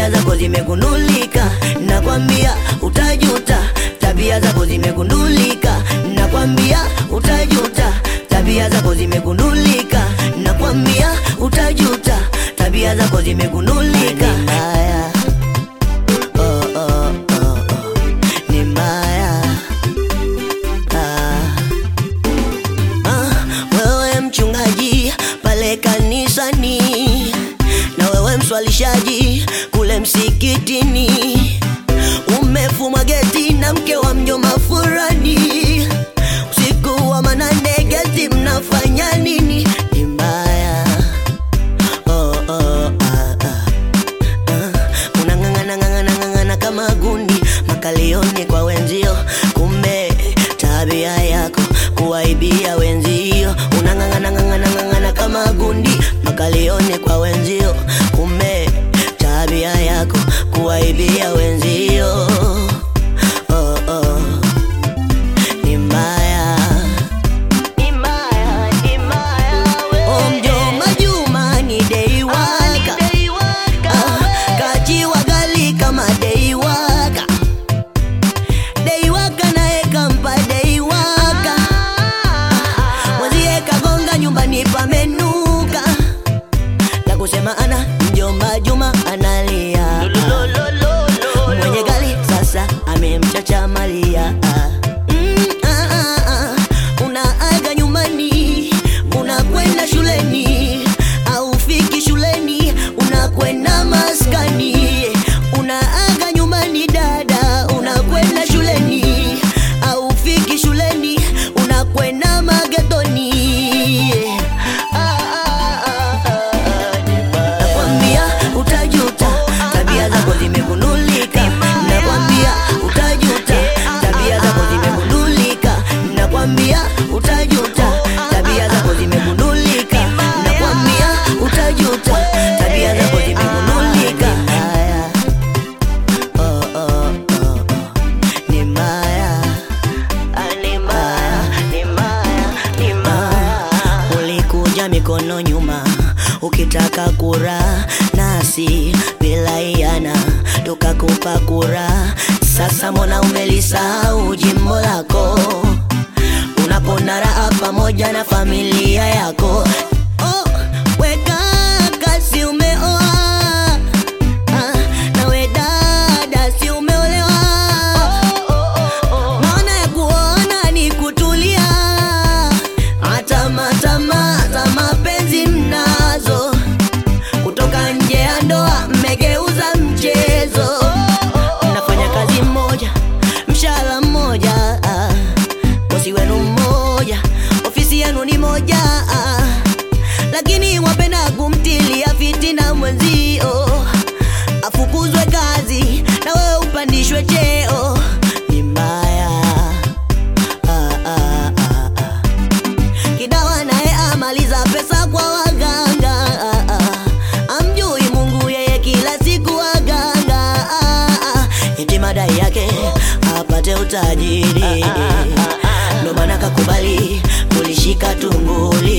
tabia zako zimegundulika, nakwambia utajuta. Tabia zako zimegundulika, nakwambia utajuta. Tabia zako zimegundulika, nakwambia utajuta. Tabia zako zimegundulika. Ni mbaya. Oh, oh, oh, oh. Ni mbaya. Ah. Ah, wewe mchungaji pale kanisani na wewe mswalishaji kule msikitini, umefumwa geti na mke wa mjomba furani, usiku wa manane geti mnafanya nini? Ni mbaya. Oh, oh, ah, ah. Ah, unang'ang'ana ng'ang'ana ng'ang'ana kama gundi makalioni kwa wenzio, kumbe tabia yako kuwaibia wenzio. Unang'ang'ana ng'ang'ana ng'ang'ana kama gundi makalioni kwa wenzio, kumbe tabia yako kuwaibia wenzio. Oh, oh. Ni mbaya. Oh, mjomba Juma ni dei waka. Ah, kachiwa gali kama dei waka. Dei waka naye kampa dei waka. Mwenzie kagonga nyumbani pamenuka. La kusema ana mjomba Juma analia. Mwenye gali sasa amemchacha malia. Mm, ah, ah, ah. Unaaga nyumbani, unakwenda shuleni, aufiki shuleni, unakwenda maskani. Unaaga nyumbani dada, unakwenda shuleni, aufiki shuleni, unakwenda magetoni. Ah, ah, ah, ah, Nakwambia utajuta, tabia zako zimegundulika. Nakwambia utajuta, tabia zako zimegundulika. Nakwambia utajuta, tabia zako zimegundulika. Nakwambia utajuta, tabia zako zimegundulika. Haya. Oh, oh, oh, oh. Ni mbaya. Ah, ni mbaya, ni mbaya, ni mbaya. Ulikuja mikono nyuma ukitaka kura nasi bila iana tukakupa kura. Sasa mbona umelisahau jimbo lako unapona raha pamoja na familia yako? Oh, weka kasi umeoa Ah, nawe dada si umeolewa maana ya kuona ni kutulia hata matama za mapenzi mnazo kutoka nje ya ndoa mmegeuza mchezo mnafanya kazi mmoja mshahara mmoja ah. bosi wenu mmoja ofisi yenu ni moja ah. lakini wapenda kumtilia fitina mwenzio afukuzwe kazi na wewe upandishwe cheo ni mbaya ah, ah, ah, ah. kidawa naye amaliza pesa kwa waganga ah, ah. amjui mungu yeye kila siku waganga ah, ah. eti madai yake apate utajiri ndo maana kakubali kulishika tunguli